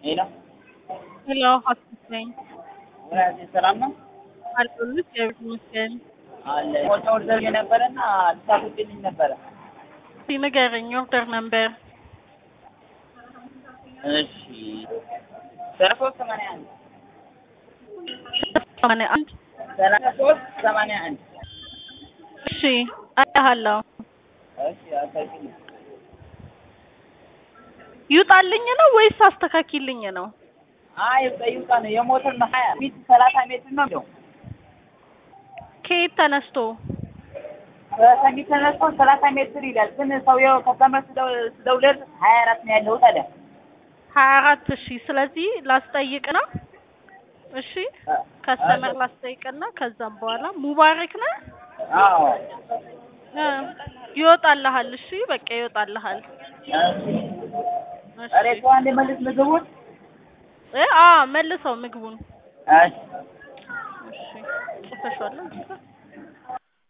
ሄሎ ሄሎ ሀሴት ነኝ። ወላጅ ሰላም ነው አለሁልህ እግዚአብሔር ይመስገን። አለ ሞልታ ኦርደር የነበረና ልታስወጪልኝ ነበረ። እስኪ ንገረኝ ኦርደር ነምበር እሺ ሰላሳ ሶስት ሰማንያ አንድ ሰማንያ አንድ ሰላሳ ሶስት ሰማንያ አንድ እሺ አያሃለሁ እሺ አሳይልኝ። ይውጣልኝ ነው ወይስ አስተካኪልኝ ነው? አይ ይውጣ ነው የሞተር ነው ሀያ ፊት ሰላሳ ሜትር ነው የሚለው ከየት ተነስቶ ከሰሚት ተነስቶ ሰላሳ ሜትር ይላል። ግን ሰውየው ከስተመር ስደውልለት ሀያ አራት ነው ያለው ታዲያ ሀያ አራት እሺ ስለዚህ ላስጠይቅ ነው እሺ ከስተመር ላስጠይቅና ከዛም በኋላ ሙባረክ ነህ አዎ እ ይወጣልሃል እሺ በቃ ይወጣልሃል እሺ ኧረ ተው አንዴ መልስ ምግቡን እ አ መልሰው ምግቡን እሺ እሺ ጽፈሽዋል